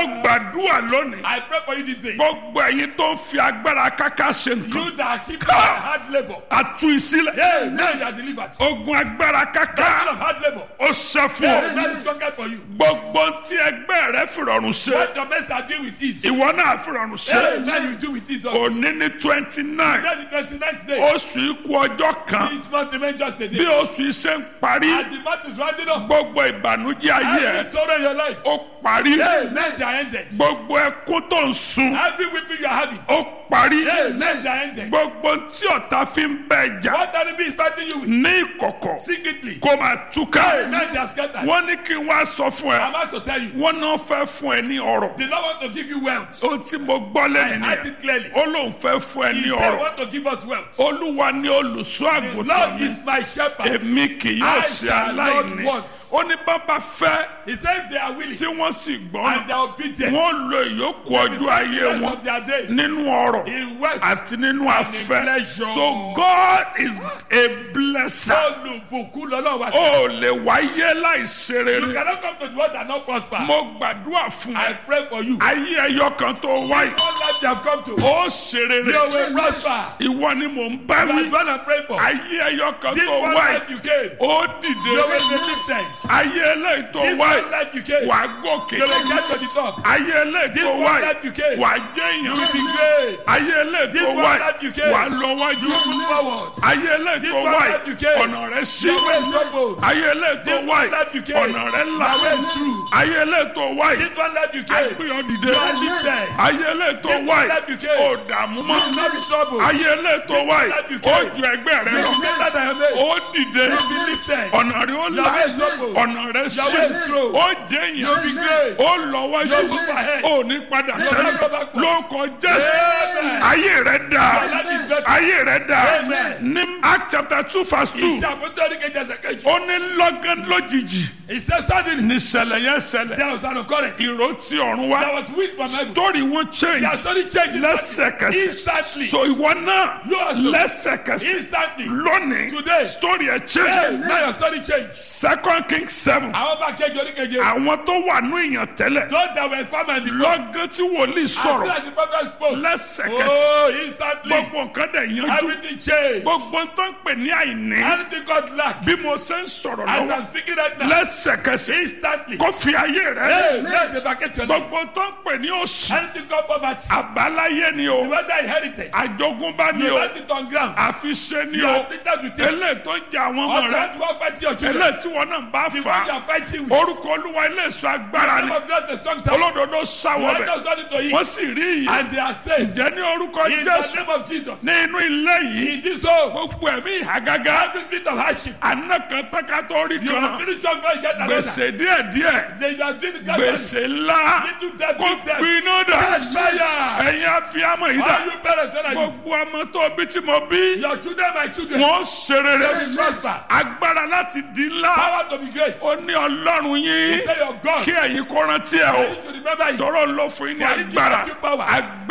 gbàdúrà lónìí I pray for you this day. gbogbo ẹ̀yin tó ń fi agbára káká ṣe nǹkan You that achieve by hard labor. àtú ìsílẹ̀ Hey, now you are delivered. ogun agbára Kind káká of hard labor. ó ṣe fún Hey, ọ that is conquered for you. gbogbo tí ẹgbẹ́ rẹ fìrọ̀rùn ṣe What your best are doing with ease. ìwọ náà fìrọ̀rùn Hey, ṣe now you do with ease also. òní ní twenty nine That's the 29th day. oṣù ikú ọjọ́ kan This month remain just a bí day. oṣù yìí ṣe ń parí As the month is rounding up, gbogbo ìbànújẹ́ ayé every ẹ story in your life, ó parí hey, men are ended. gbogbo ẹkún tó ń sun Every weeping you are having, ó parí hey, men are ended. gbogbo tí ọ̀tá fi ń bẹ jà What enemy is fighting you with ní ìkọ̀kọ̀ secretly, kó máa túká hey, men are scattered. wọ́n ní kí n wá sọ fún ẹ I'm about to tell you, wọ́n náà fẹ́ fún ẹ ní ọ̀rọ̀ the Lord want to give you wealth. ohun tí mo gbọ́ I lẹ́nu heard nìyẹn it clearly. ó lóun fẹ́ fún ẹ He ní said, ọ̀rọ̀ want to give us wealth. olúwa ní olùṣọ́ The àgùntàn Lord mi is my shepherd. èmi kì yóò I ṣe shall not aláìní want. ó ní bàbá fẹ́ He said, if they are willing tí wọ́n sì and gbọ́n they are obedient, wọ́n lo ìyókù ọjọ́ the ayé rest wọn of their days nínú ọ̀rọ̀ in wealth, àti nínú afẹ́ pleasure. so God is a blesser olùbùkún lọ́lọ́run wá sí. ó lè wáyé láìṣe You rere cannot come to the world and not prosper. mo gbàdúrà fún I ẹ pray for you. ayé ẹyọ kan tó wáyé All life you have come to, ó ṣe rere you will prosper. ìwọ ni mò ń bá You are wí the one I pray for. ayé ẹyọ kan This tó one wáyé life you came, ó you dìde will be lifted. ayé eléyìí tó This wáyé one life you came, wà á gòkè you will get to the top. ayé eléyìí This tó one wáyé life you came, wà á jẹ́ you will be èèyàn great. ayé eléyìí This tó one wáyé life you came, wà á lọ wájú You move forward. ayé eléyìí This tó one wáyé life you came, ọ̀nà rẹ̀ sí Your way is open. ayé eléyìí tó This one wáyé life you came, ọ̀nà rẹ̀ là Your way is true. ayé eléyìí tó wáyé This one life you gbé came, ọ dìde you are lifted. ayé eléyìí tó This one wáyé life you came, ó dààmú mọ́ You will not be troubled. ayé eléyìí tó This one wáyé life you ó came, ju ẹgbẹ́ rẹ You lọ will be better than your mates. ó dìde You will be lifted. ọ̀nà rẹ̀ ó là Your way is open. ọ̀nà rẹ̀ Your sí way is true. ó jẹ́ You'll be èèyàn great. ó lọ wájú You'll move ahead. ó ní padà You'll sẹ́yìn not go backwards. lórúkọ jésù Amen. ayé rẹ̀ dà Your life is better. ayé rẹ̀ dà Amen. ní act chapter two verse two Iṣẹ́ àpótí ọdún kejì ẹsẹ̀ kejì. ó ní lọ́gán lójijì He said suddenly ní ṣẹlẹ̀ yẹn ṣẹlẹ̀ there was an occurrence. ìró tí ọ̀run wá There was wind from heaven. torí wọn change Their story changed lẹ́sẹ̀kẹsẹ̀ instantly. so ìwọ náà You also- lẹ́sẹ̀kẹsẹ̀ Instantly. lónìí Today. story ẹ̀ Hey, change now your story changed. second king seven Àwọn bá kejì orí keje. àwọn tó wà ní ìyàn tẹ́lẹ̀ Those that were farmers before. lọ́gán tí wòlíì As soon sọ̀rọ̀ as the prophet spoke. lẹ́sẹ̀kẹsẹ̀ Oh, instantly. gbogbo nǹkan dẹ̀ yanjú Everything changed. gbogbo tó ń pè ní àìní Anything God lacked. bí mo ṣe ń sọ̀rọ̀ As lọ́wọ́ I'm speaking right now. lẹ́sẹ̀kẹsẹ̀ Instantly. kó fi ayé rẹ̀ Hey, lẹ̀ let the bucket your life. gbogbo tó ń pè ní òṣì Anything God poverty. àbáláyé ni o The weather inherited. àjogúnbá ni You o left it on ground. àfiṣe ni You o are bitter with it. eléyìí tó ń jẹ àwọn ọmọ Or rẹ that one fighting your children. eléyìí tí wọn náà ń bá The fà one you á are fighting with. orúkọ olúwa iléeṣọ agbára Name ni of God is a strong tower. olódodo The sáwọ bẹ righteous run into it. wọn sì rí iyì And they are saved. jẹ ní orúkọ In the jésù name of Jesus. ní inú ilé yìí In this home. gbogbo ẹ̀mí ìhàgágá Every spirit of hardship. àná kan tẹ́kátọ́ rí You have kan finished one first get another. gbèsè díẹ̀díẹ̀ Then you are doing the God. gbèsè ńlá Little debt, kó big debt. gbiná dà Fire. ẹ̀yin abiyamọ yìí dà All you parents, when are you? gbogbo ọmọ tó bí tí mo bí Your children, my children. wọn ṣe rere They will prosper. agbára láti di ńlá Power to be great. ó ní ọlọ́run yín Say your God. kí ẹ̀yin kó rántí ẹ̀ I o need to remember you. tọrọ ló fún yín ní For he gives agbára you power. agbára